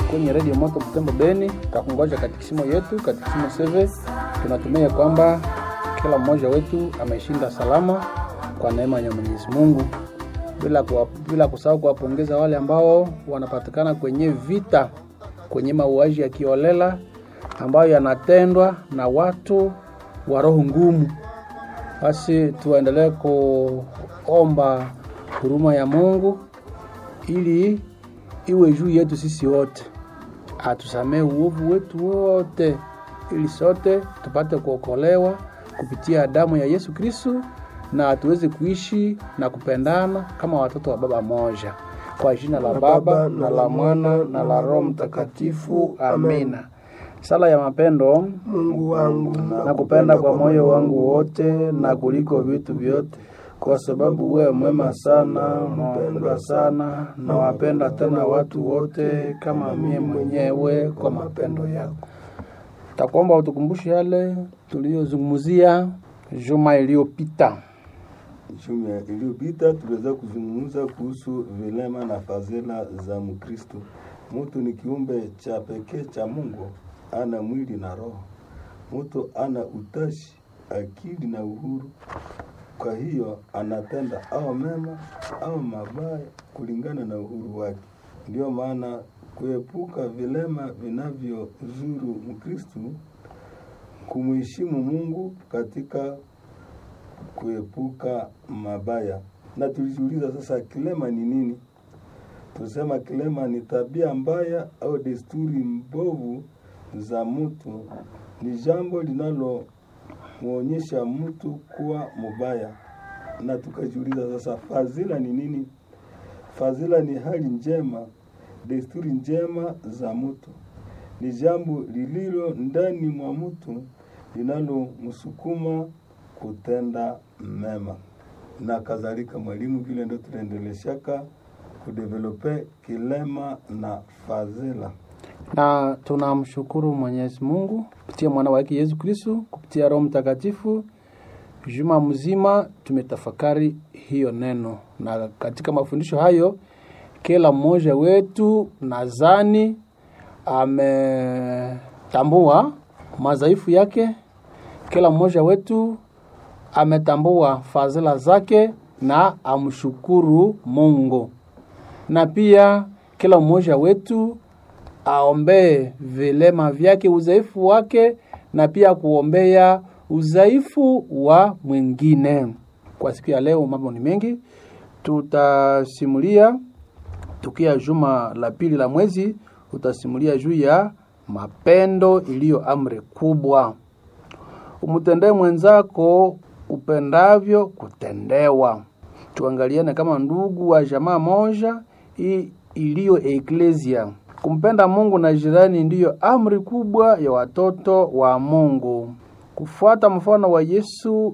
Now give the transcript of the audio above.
kwenye redio Moto Butembo Beni, takungoja katikisimo yetu, katikisimo seve. Tunatumia kwamba kila mmoja wetu ameshinda salama kwa neema ya Mwenyezi Mungu, bila kuwa, bila kusahau kuwapongeza wale ambao wanapatikana kwenye vita, kwenye mauaji ya kiolela ambayo yanatendwa na watu wa roho ngumu. Basi tuendelee kuomba huruma ya Mungu ili iwe juu yetu sisi wote, atusamee uovu wetu wote, ili sote tupate kuokolewa kupitia damu ya Yesu Kristo na tuweze kuishi na kupendana kama watoto wa baba moja, kwa jina la Baba na la Mwana na la Roho Mtakatifu, amina. Sala ya mapendo. Mungu wangu, Nakupenda kwa moyo wangu wote na kuliko vitu vyote, kwa sababu wewe mwema sana, mpendwa sana, na wapenda tena watu wote kama mie mwenyewe kwa mapendo yako. Takuomba utukumbushe yale tuliyozungumzia juma iliyopita. Juma iliyopita tuliweza kuzungumza kuhusu vilema na fadhila za Mkristo. Mtu ni kiumbe cha pekee cha Mungu, ana mwili na roho. Mtu ana utashi, akili na uhuru. Kwa hiyo anatenda au mema au mabaya kulingana na uhuru wake. Ndiyo maana kuepuka vilema vinavyozuru Mkristo, kumheshimu Mungu katika kuepuka mabaya. Na tulijiuliza sasa, kilema ni nini? Tusema kilema ni tabia mbaya au desturi mbovu za mtu, ni jambo linalomwonyesha mtu kuwa mubaya. Na tukajiuliza sasa, fadhila ni nini? Fadhila ni hali njema, desturi njema za mtu, ni jambo lililo ndani mwa mtu linalomsukuma kutenda mema na kadhalika. Mwalimu, vile ndo tunaendeleshaka kudevelope kilema na fadhila. na tunamshukuru Mwenyezi Mungu kupitia mwana wake Yesu Kristo, kupitia Roho Mtakatifu. Juma mzima tumetafakari hiyo neno, na katika mafundisho hayo kila mmoja wetu nadhani ametambua madhaifu yake, kila mmoja wetu ametambua fadhila zake na amshukuru Mungu, na pia kila mmoja wetu aombee vilema vyake, udhaifu wake, na pia kuombea udhaifu wa mwingine. Kwa siku ya leo mambo ni mengi, tutasimulia tukia juma la pili la mwezi, utasimulia juu ya mapendo iliyo amri kubwa. Umtendee mwenzako upendavyo kutendewa. Tuangaliane kama ndugu wa jamaa moja hii iliyo eklesia. Kumpenda Mungu na jirani ndiyo amri kubwa ya watoto wa Mungu. Kufuata mfano wa Yesu